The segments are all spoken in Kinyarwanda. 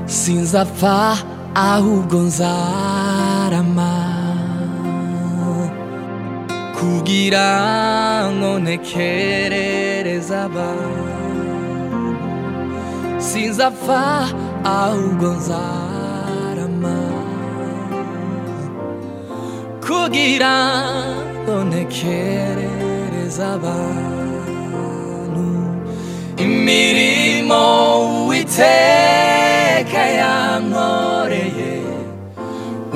sinzapfa ahubwo nzarama kugira ngo ntekerereze abantu sinzapfa ahubwo nzarama kugira ngo ntekerereze abantu imirimo uwiteka yankoreye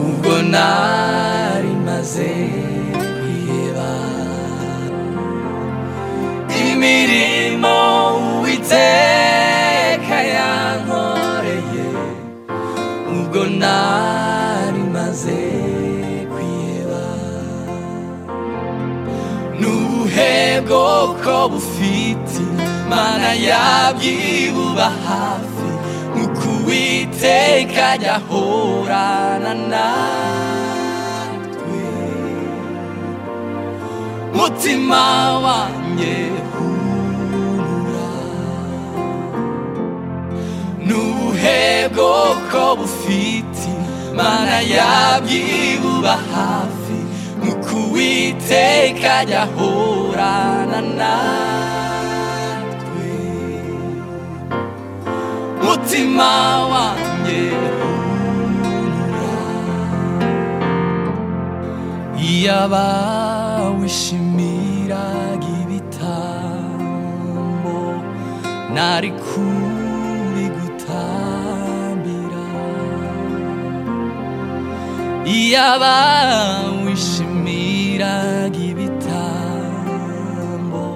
ubwo nari maze kwiheba imirimo uwiteka yankoreye ubwo nari maze kwiheba n'ubuhe bwoko bufite mana yabyibuba hafi nk'uko uwiteka ajya ahorana natwe mutima wanjye humura n'ubuhe bwoko bufite mana yabyibuba hafi nk'uko uwiteka ajya ahorana natwe mutima wanjye humura iyo abawishimiraga ibitambo nari kubigutambira iyo abawishimiraga ibitambo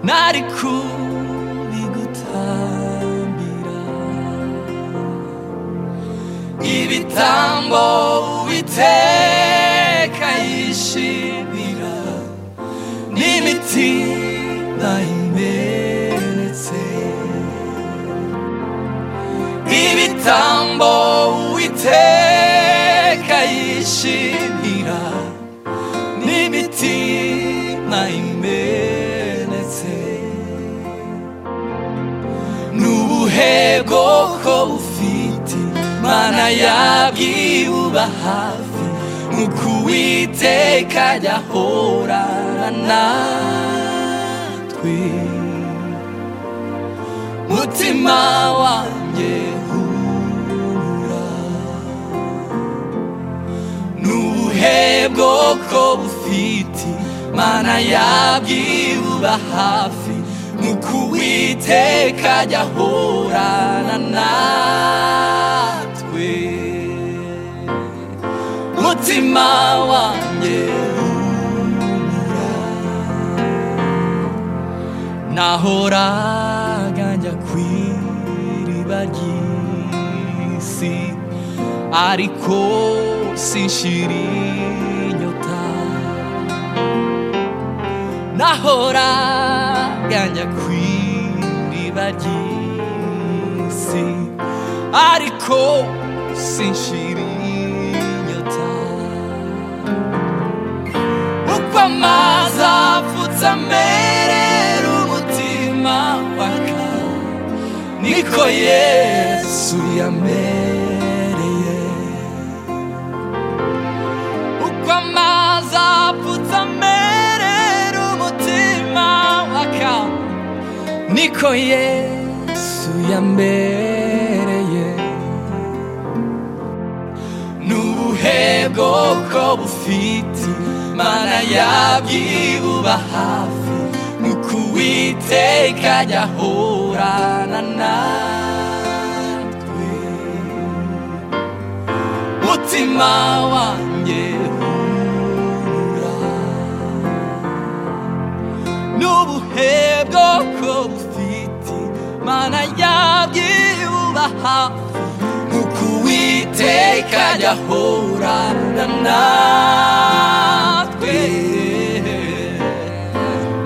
nari kubigutambira ibitambo uwiteka yishimira n'imitima imenetse ibitambo uwiteka yishimira n'imitima imenetse n'ubuhe bwoko bufite mana yabyibuba hafi nk'uko uwiteka ajya ahorana natwe mutima wanjye humura n'ubuhe bwoko bufite mana yabyibuba hafi nk'uko uwiteka ajya ahorana natwe mutima wanjye humura nahoraga njya ku iriba ry'isi ariko sinshira inyota nahoraga njya ku iriba ry'isi ariko sinshira inyota uko amazi apfutse amerera umutima waka niko yesu yamereye uko amazi apfutse amerera umutima waka niko yesu yambereye n'ubuhe bwoko bufite mana yabyibuba hafi nk'uko uwiteka ajya ahorana natwe mutima wanjye humura n'ubuhe bwoko bufite mana yabyibuba hafi nk'uko uwiteka ajya ahorana natwe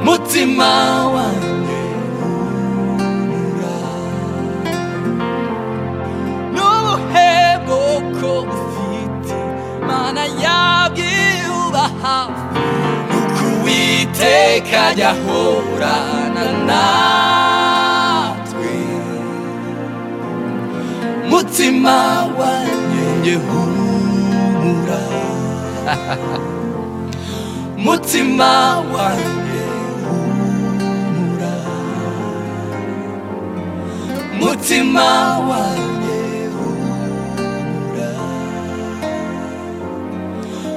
mutima wanjye humura n'ubuhe bwoko ufite mana yabyibuba hafi nuko uwiteka ajya ahorana natwe mu umutima wanjye njye humura umutima wanjye humura umutima wanjye humura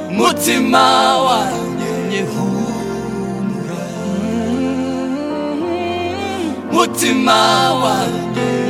umutima wanjye njye humura umutima wanjye